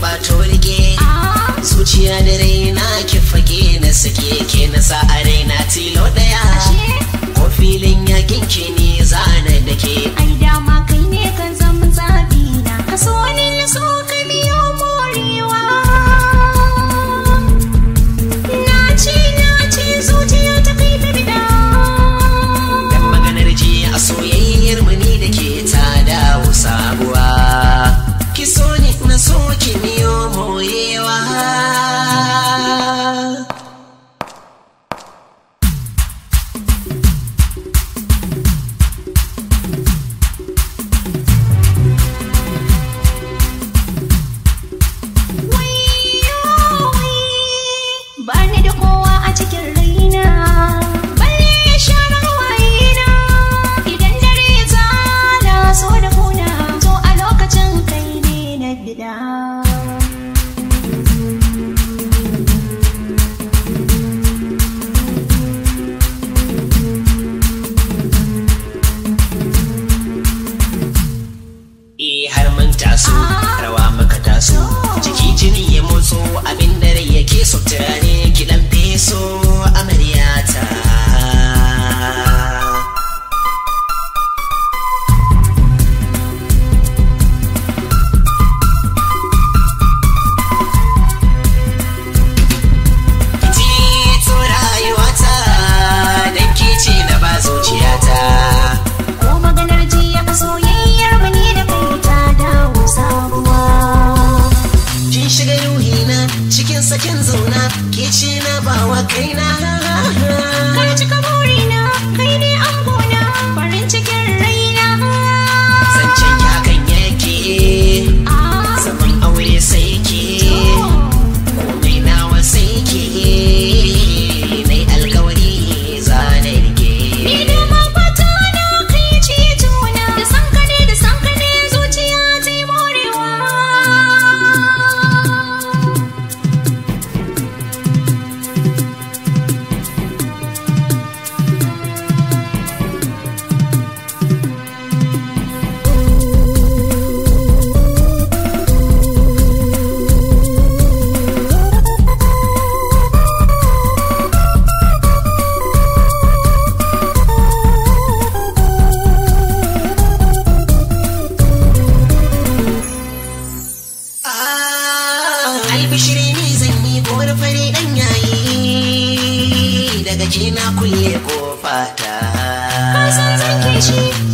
kwato rike zuciya da raina ki fage na sake ke na sa a raina tilo daya ko filin yakin ki ne zana da ke ai dama kai ne kan zama zabi na ka so ni na so ka biyo morewa na ce na ce zuciya ta kai ta bida dan maganar ji a soyayyar mu ni da ke ta dawo sabuwa ki so ni na so ki miyo moyewa ba ni da kowa a cikin raina balle ya share wayena idan dare ya tsada so da kuna to a lokacin kai ne na bida Eh har mun taso rawa maka taso jiki jini ya motso abin da rai yake so turare ki dan feso amaryata Ki ce rayuwata dan ki ce na ba zuciyata ko maganar jiya a soyayyar mu ne da kai ta dawo sabuwa Kin shiga ruhina cikin sakin zauna ke ce na bawa kaina Ka cika burina, kai ne angona, farin cikin raina. Zancen ya kan yake Ah, zaman aure sai ke komai nawa sai ke mai alkawari zana rike ni da mafata na kai cetona, da san ka ne da san ka ne zuciya ta yi morewa. Ah, albishiri ne zan yi kowar fare dan yayi daga ke na kulle kofata Ka san zan kishi,